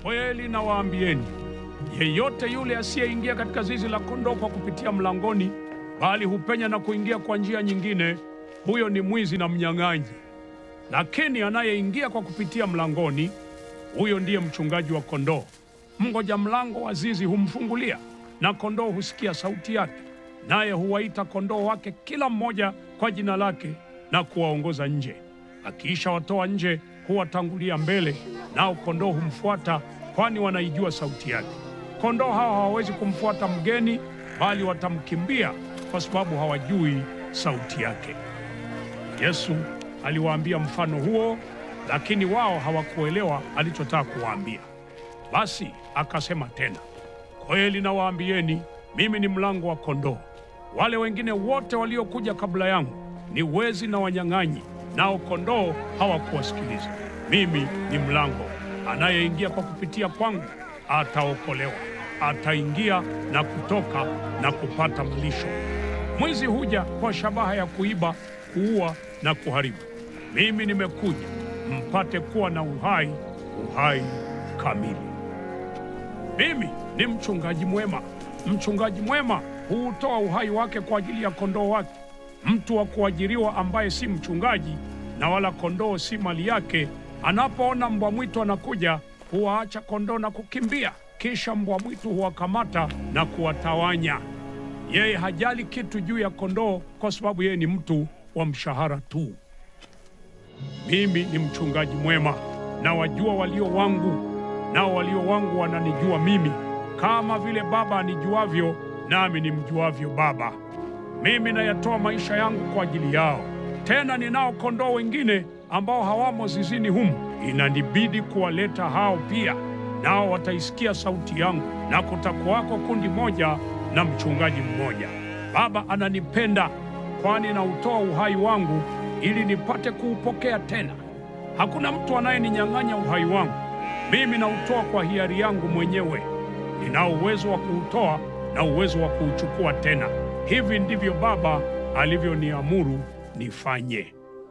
Kweli nawaambieni, yeyote yule asiyeingia katika zizi la kondoo kwa kupitia mlangoni, bali hupenya na kuingia kwa njia nyingine, huyo ni mwizi na mnyang'anyi. Lakini anayeingia kwa kupitia mlangoni, huyo ndiye mchungaji wa kondoo. Mngoja mlango wa zizi humfungulia, na kondoo husikia sauti yake, naye huwaita kondoo wake kila mmoja kwa jina lake na kuwaongoza nje. Akiisha watoa nje, huwatangulia mbele, nao kondoo humfuata, kwani wanaijua sauti yake. Kondoo hao hawawezi kumfuata mgeni, bali watamkimbia kwa sababu hawajui sauti yake. Yesu aliwaambia mfano huo, lakini wao hawakuelewa alichotaka kuwaambia. Basi akasema tena, kweli nawaambieni, mimi ni mlango wa kondoo. Wale wengine wote waliokuja kabla yangu ni wezi na wanyang'anyi, nao kondoo hawakuwasikiliza. Mimi ni mlango, anayeingia kwa kupitia kwangu ataokolewa, ataingia na kutoka na kupata malisho. Mwizi huja kwa shabaha ya kuiba, kuua na kuharibu. Mimi nimekuja mpate kuwa na uhai, uhai kamili. Mimi ni mchungaji mwema. Mchungaji mwema huutoa uhai wake kwa ajili ya kondoo wake. Mtu wa kuajiriwa ambaye si mchungaji na wala kondoo si mali yake, anapoona mbwa mwitu anakuja, huwaacha kondoo na kukimbia. Kisha mbwa mwitu huwakamata na kuwatawanya. Yeye hajali kitu juu ya kondoo, kwa sababu yeye ni mtu wa mshahara tu. Mimi ni mchungaji mwema, na wajua walio wangu, nao walio wangu wananijua mimi, kama vile Baba anijuavyo, nami nimjuavyo Baba. Mimi nayatoa maisha yangu kwa ajili yao. Tena ninao kondoo wengine ambao hawamo zizini humu, inanibidi kuwaleta hao pia, nao wataisikia sauti yangu, na kutakuwako kundi moja na mchungaji mmoja. Baba ananipenda, kwani nautoa uhai wangu ili nipate kuupokea tena. Hakuna mtu anayeninyang'anya uhai wangu, mimi nautoa kwa hiari yangu mwenyewe. Ninao uwezo wa kuutoa na uwezo wa kuuchukua tena. Hivi ndivyo Baba alivyoniamuru nifanye.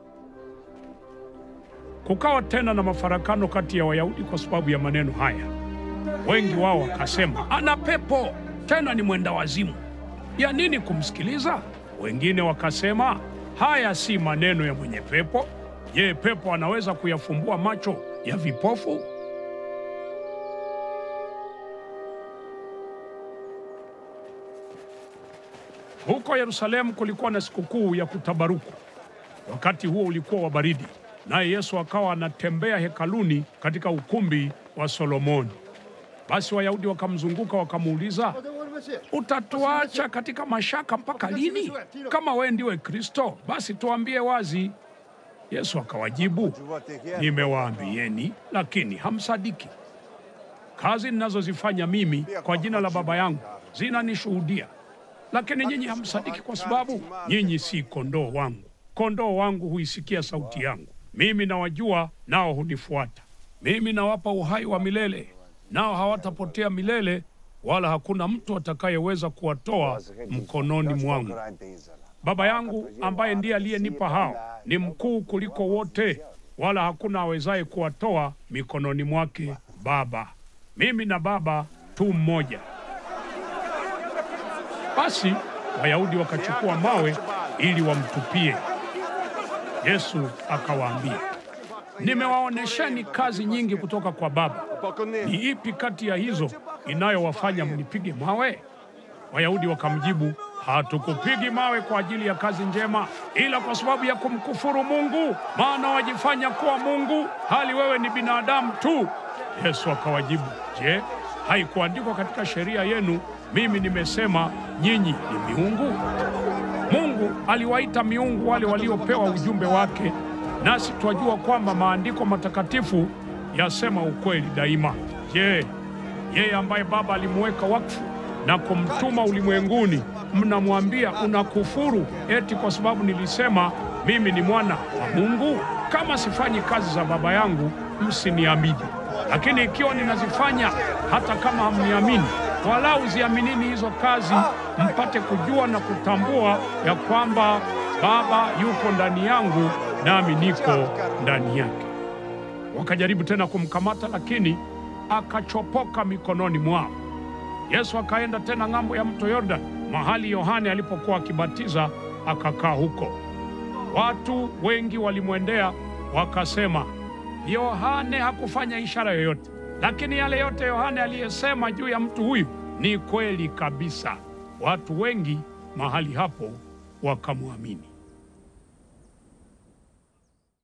Kukawa tena na mafarakano kati ya Wayahudi kwa sababu ya maneno haya. Wengi wao wakasema, ana pepo, tena ni mwenda wazimu, ya nini kumsikiliza? Wengine wakasema, haya si maneno ya mwenye pepo. Je, pepo anaweza kuyafumbua macho ya vipofu? Huko Yerusalemu kulikuwa na sikukuu ya kutabaruku. Wakati huo ulikuwa wa baridi, naye Yesu akawa anatembea hekaluni katika ukumbi wa Solomoni. Basi Wayahudi wakamzunguka wakamuuliza, utatuacha katika mashaka mpaka lini? Kama wewe ndiwe Kristo, basi tuambie wazi. Yesu akawajibu, nimewaambieni, lakini hamsadiki. Kazi ninazozifanya mimi kwa jina la Baba yangu zinanishuhudia, lakini nyinyi hamsadiki kwa sababu nyinyi si kondoo wangu. Kondoo wangu huisikia sauti yangu, mimi nawajua, nao hunifuata. Mimi nawapa uhai wa milele, nao hawatapotea milele, wala hakuna mtu atakayeweza kuwatoa mkononi mwangu. Baba yangu ambaye ndiye aliyenipa hao ni mkuu kuliko wote, wala hakuna awezaye kuwatoa mikononi mwake Baba. Mimi na Baba tu mmoja. Basi Wayahudi wakachukua mawe ili wamtupie. Yesu akawaambia, nimewaonesheni kazi nyingi kutoka kwa Baba. Ni ipi kati ya hizo inayowafanya mnipige mawe? Wayahudi wakamjibu, hatukupigi mawe kwa ajili ya kazi njema, ila kwa sababu ya kumkufuru Mungu, maana wajifanya kuwa Mungu hali wewe ni binadamu tu. Yesu akawajibu, je, haikuandikwa katika sheria yenu, mimi nimesema nyinyi ni miungu? Mungu aliwaita miungu wale waliopewa ujumbe wake, nasi twajua kwamba maandiko matakatifu yasema ukweli daima. Je, yeye ambaye Baba alimuweka wakfu na kumtuma ulimwenguni, mnamwambia unakufuru eti kwa sababu nilisema mimi ni mwana wa Mungu? Kama sifanyi kazi za Baba yangu, msiniamini. Lakini ikiwa ninazifanya, hata kama hamniamini, walau ziaminini hizo kazi, mpate kujua na kutambua ya kwamba Baba yuko ndani yangu nami niko ndani yake. Wakajaribu tena kumkamata, lakini akachopoka mikononi mwao. Yesu akaenda tena ng'ambo ya mto Yordan, mahali Yohane alipokuwa akibatiza, akakaa huko. Watu wengi walimwendea wakasema, Yohane hakufanya ishara yoyote, lakini yale yote Yohane aliyesema juu ya mtu huyu ni kweli kabisa. Watu wengi mahali hapo wakamwamini.